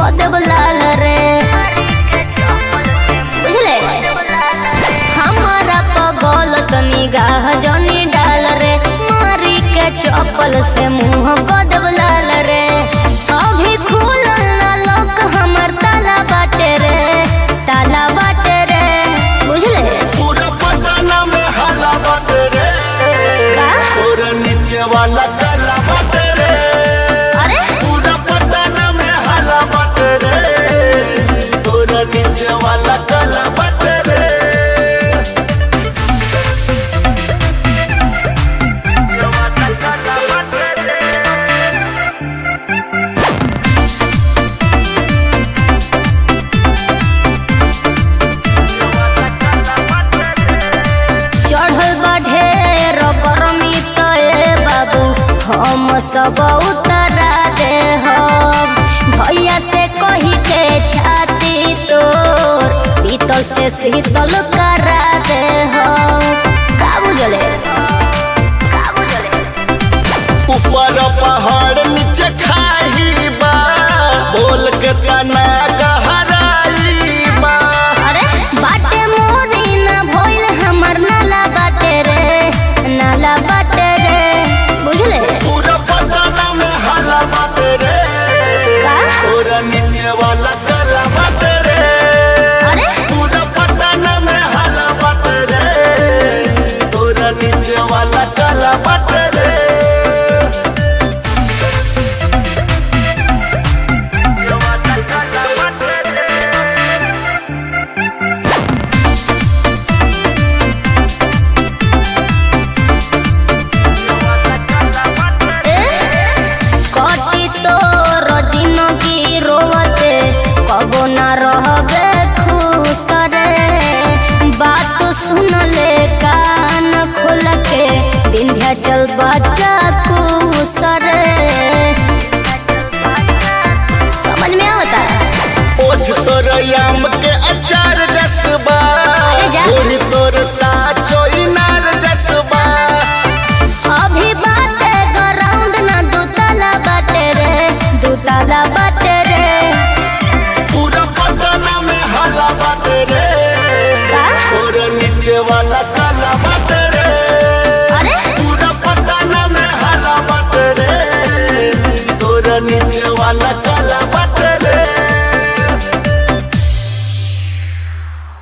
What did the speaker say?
देव लाल रे बुझले हमारा पगल तो निगाह जनी डाल रे मारी के चप्पल से मुंह को देव लाल रे अभी खुलल ना लोक हमर ताला बाटे रे ताला बाटे रे बुझले पूरा पटना में हला बाटे रे का? पूरा नीचे वाला काला बाटे रे अरे पूरा पटना में हला बाटे रे पूरा नीचे वाला काला बाटे रे चढ़ल बा ढेर गरमी तो ए बाबू हम सब उतरा दे हम भैया से कही के छाती तोर पीतल से शीतल करा दे हम का बुझले का बुझले ऊपर पहाड़ नीचे खाई बा बोल के तना गहराई बा अरे बाटे मोरी ना भइल हमर नाला बाटे रे नाला बाटे रे बुझले पूरा पटना में हला बाटे रे का? पूरा नीचे वाला काला बाटे रे अरे पूरा पटना में हला बाटे रे पूरा नीचे वाला काला बाटे रे कटी तो जिंदगी रोवते कबो ना रहबे खुश रे बात सुन ले कान खोल के विंध्याचल बच्चा खुश रे समझ में आवता ओझ तोर याम के अचार जसबा अरे जा। ओढ़ी तोर साचो इनार जसबा अभी बाटे ग्राउंड ना दूताला बाटे रे दूताला बाटे रे पूरा पटना में हला बाटे रे का? पूरा नीचे वाला काला बाटे